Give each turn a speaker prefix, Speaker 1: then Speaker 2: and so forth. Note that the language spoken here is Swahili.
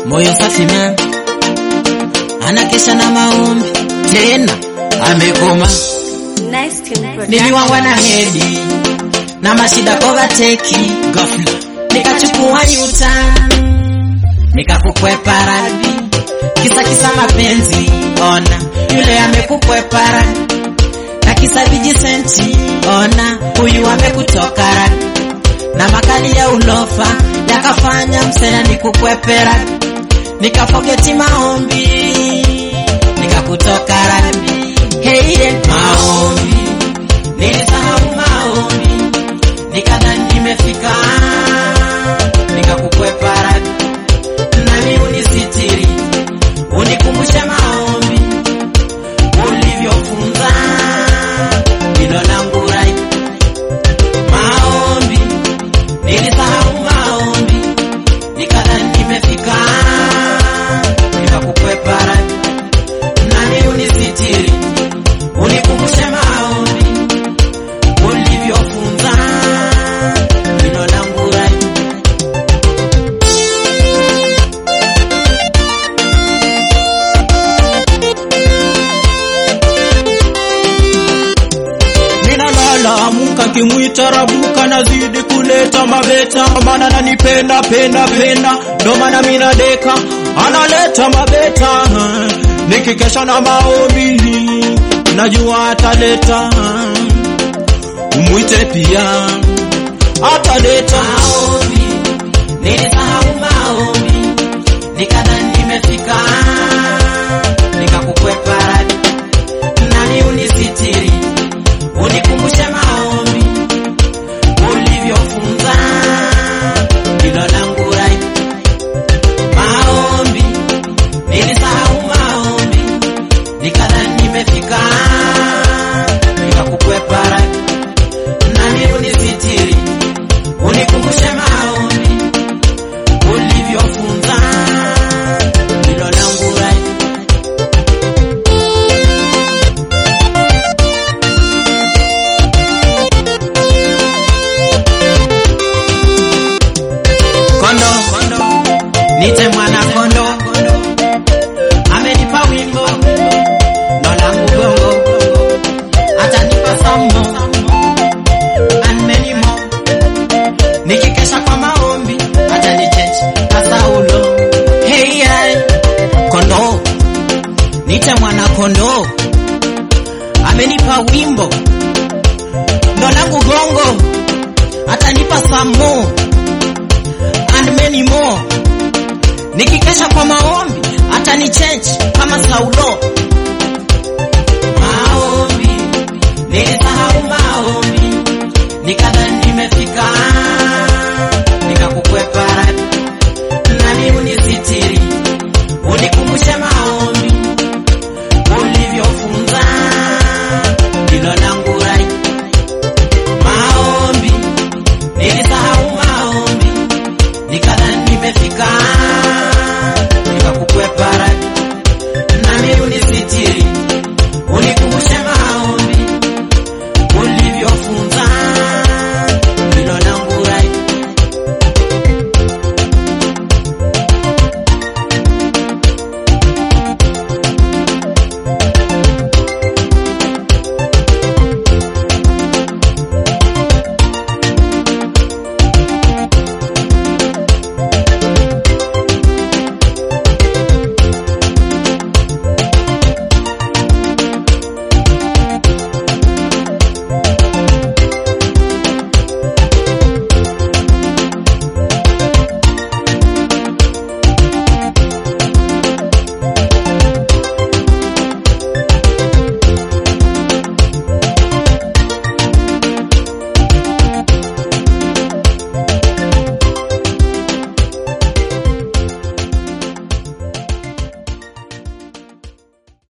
Speaker 1: moyo safi man, anakesha na maombi tena amekoma.
Speaker 2: Nice Tune Production.
Speaker 1: Niliwangwa na hedi na mashida overtake, ghafla nikachukua U-turn nikakukwepa radi, kisa kisa mapenzi, ona yule amekukwepa radi, na kisa vijisenti, ona huyu amekutoka radi, na makali ya ulofa yakafanya msela nikukwepera, nikafogeti maombi nikakutoka radi, hey, yeah. maombi nilisahau maombi nikadhani nimefika nikakukwepa radi nami unisitiri unikumbushe maombi ulivyofunza hilo langu rai maombi nilisahau maombi nikadhani nimefika nikakukwepa radi nami unisitiri unikumbushe maombi ulivyofunza hilo langu rai
Speaker 3: Ninalala muka kimwita rabuka nazidi kuleta mabeta maana nanipenda penda penda ndo maana mina deka analeta mabeta nikikesha na maombi najua ataleta umwite pia ataleta
Speaker 1: maombi nilisahau maombi nikadhani nimefika nikakukwepa radi nani unisitiri unikumbushe maombi ulivyofunza hilo langu rai maombi nilisahau maombi nikadhani nimefika nikakukwepa radi nani unisitiri unikumbushe maombi ulivyofunza hilo langu rai kondo nite mwana kondo amenipa wimbo ndo langu gongo atanipa sambo and many more nikikesha kwa maombi atanichechi asaulo hey, yeah. kondo nite mwana kondo amenipa wimbo ndo langu gongo atanipa samo and many more nikikesha kwa maombi atanichange kama saulo maombi nilisahau maombi nikadhani